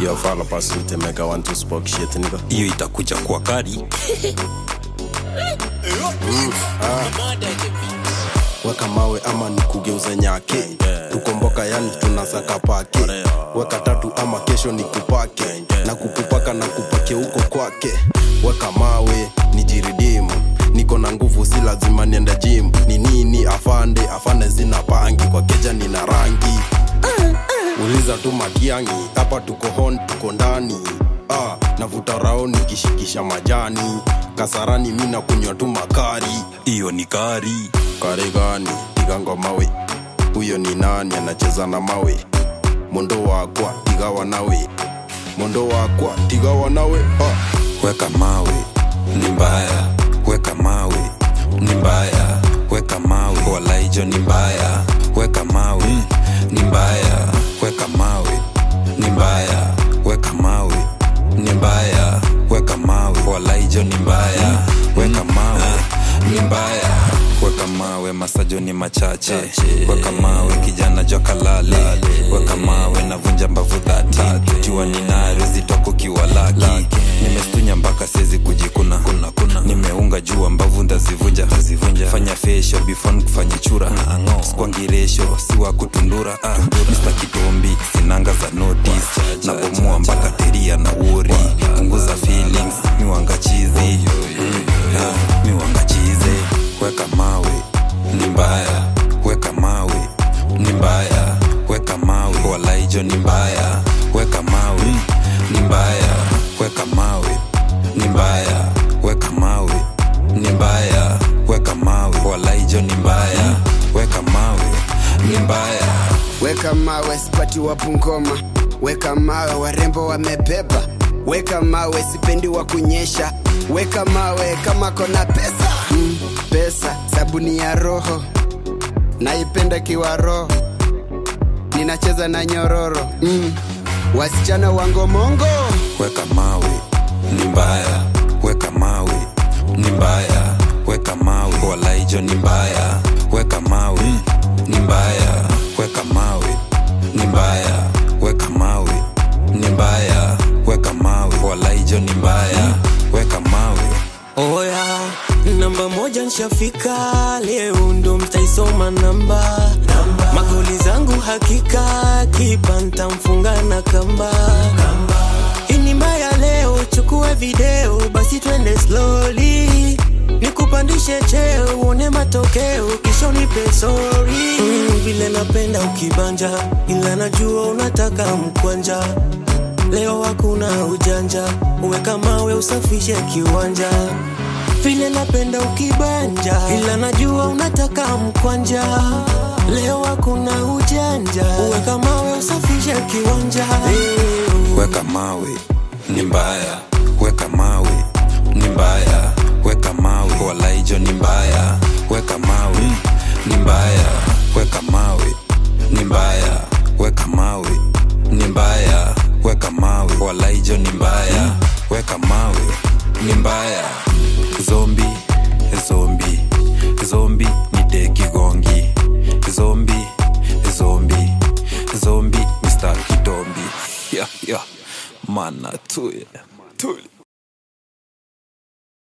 Yo, fala pursuit, mega one to spoke shit, nigga. hiyo itakuja kwa kari Weka mawe ama nikugeuze nyake, tukomboka yani tunasaka pake. Weka tatu ama kesho ni kupake, na kukupaka na kupake huko kwake. Weka mawe nijiridimu, niko na nguvu, si lazima niende gym. Ni nini afande, afande zina pangi, kwa keja nina rangi uliza tu makiangi hapa tuko hon tuko ndani ah, navuta rao nikishikisha majani kasarani mi nakunywa tu makari hiyo ni kari kari gani tigango mawe huyo ni nani anacheza na mawe mondo wakwa tigawa nawe mondo wakwa tigawa nawe ah. weka mawe ni mbaya weka mawe ni mbaya weka mawe walaijo ni mbaya weka mawe ni mbaya weka mawe ni mbaya weka mawe ni mbaya weka mawe walaijo ni mbaya weka mawe ni mbaya weka mawe masajo ni machache weka mawe kijana jokalale weka mawe navunja mbavu dhati jua ninaro zitoko kiwalaki nimestunya mpaka siezi kujikuna kuna, kuna. nimeunga jua mbavu ndazivunja fanya fesho before kufanya chura skwangiresho siwa kutundura ah, Mr. kitombi sinanga za notice nabomoa mpaka teria na wori punguza feelings miwanga chizi mm, ah, miwanga chizi weka mawe ni mbaya weka mawe ni mbaya weka mawe walaijo ni mbaya weka mawe ni mbaya weka mawe ni mbaya weka mawe ni mbaya weka mawe walaijo ni mbaya weka mawe ni mbaya weka mawe sipati wapu ngoma weka mawe warembo wamebeba weka mawe sipendi wa kunyesha weka mawe kama kona pesa mm, pesa sabuni ya roho naipenda kiwa roho ninacheza na nyororo mm, wasichana wangomongo weka mawe ni mbaya weka mawe ni mbaya weka mawe walaijo ni mbaya weka mawe ni mbaya weka mawe ni mbaya weka mawe ni mbaya weka mawe walaijo ni mbaya weka mawe Oya, namba moja nshafika, leo ndo mtaisoma namba. Magoli zangu hakika, kipa ntamfunga na kamba. Hii ni mbaya leo, chukue video, basi twende slowly. Nikupandishe cheo, uone matokeo, kisha unipe sorry. Mm, vile napenda ukibanja, ila najua unataka mkwanja. Leo hakuna ujanja, uweka mawe usafishe kiwanja. Vile napenda ukibanja, ila najua unataka mkwanja. Leo hakuna ujanja, uweka mawe usafishe kiwanja. Hey. weka mawe ni mbaya weka mawe ni mbaya weka mawe walaijo ni mbaya weka mawe ni mbaya weka mawe ni mbaya weka mawe ni mbaya weka mawe walaijo ni mbaya weka mawe ni mbaya zombi zombi zombi ni dekigongi zombi zombi zombi mr kitombi yeah, yeah. mana tuye tuli